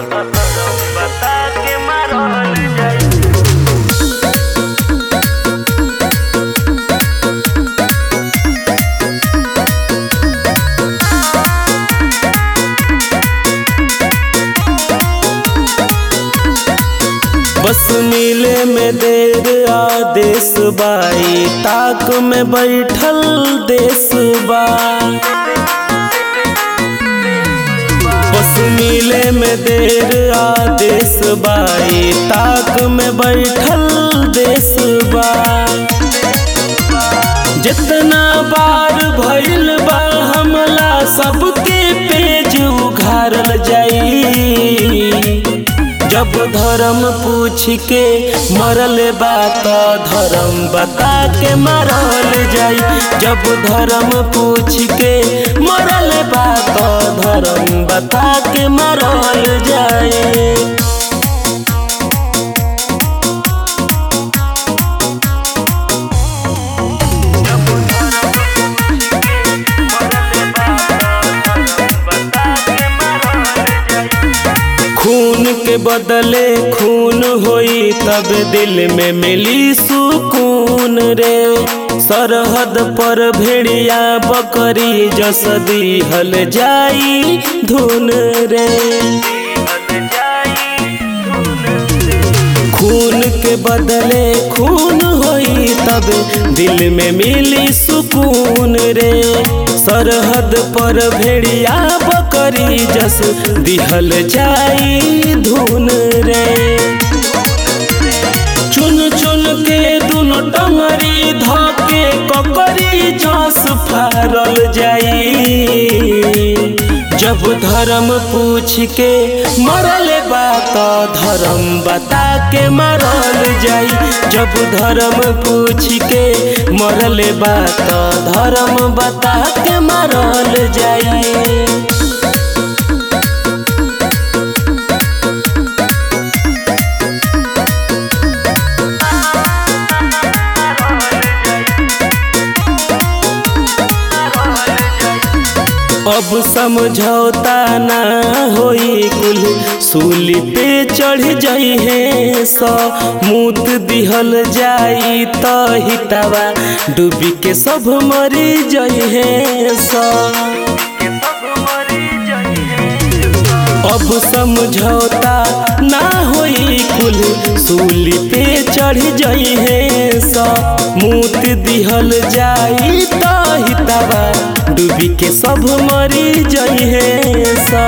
बता के मारल जाई बस मिले में देर आदेश बाई ताक में बैठल देश बा बस मिले में देर आदेश बाई ताक में बैठल देश बा जितना बार भइल बा हमला सबके पेज उघारल जाई जब धर्म पूछ के मरल बा त धर्म बता के मरल जाई जब धर्म पूछ के मरल बा त धर्म बता के मरल जाई खून के बदले खून होई तब दिल में मिली सुकून रे सरहद पर भेड़िया बकरी जस दिहल जाई धुन रे खून के बदले खून होई तब दिल में मिली सुकून रे सरहद पर भेड़िया बकरी जस दिहल जाई धुन रे चुन चुन के दुनो टंगरी धके ककरी जस फारल जाई जब धर्म पूछ के मरल बा त धर्म बता के मरल जाई जब धर्म पूछ के मरल बा त धर्म बता के मरल जाई अब समझौता ना होई कुल सूली पे चढ़ जाई है सो मूत दिहल जाई त हितावा डूबी के सब मरी जाई है सो अब समझौता ना होई कुल सूली पे चढ़ जाई है सो मूत दिहल जाई त हितावा डूबी के सब मरी जाई है सा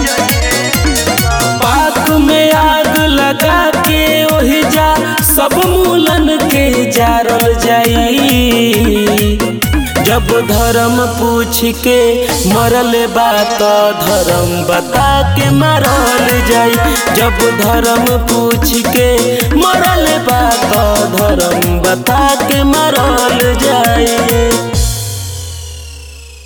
पाक में आग लगा के ओहि जा सब मूलन के जारल जाई जब धर्म पूछ के मरल बा त धर्म बता के मरल जाई जब धर्म पूछ के मरल बा त धर्म बता के मरल जाई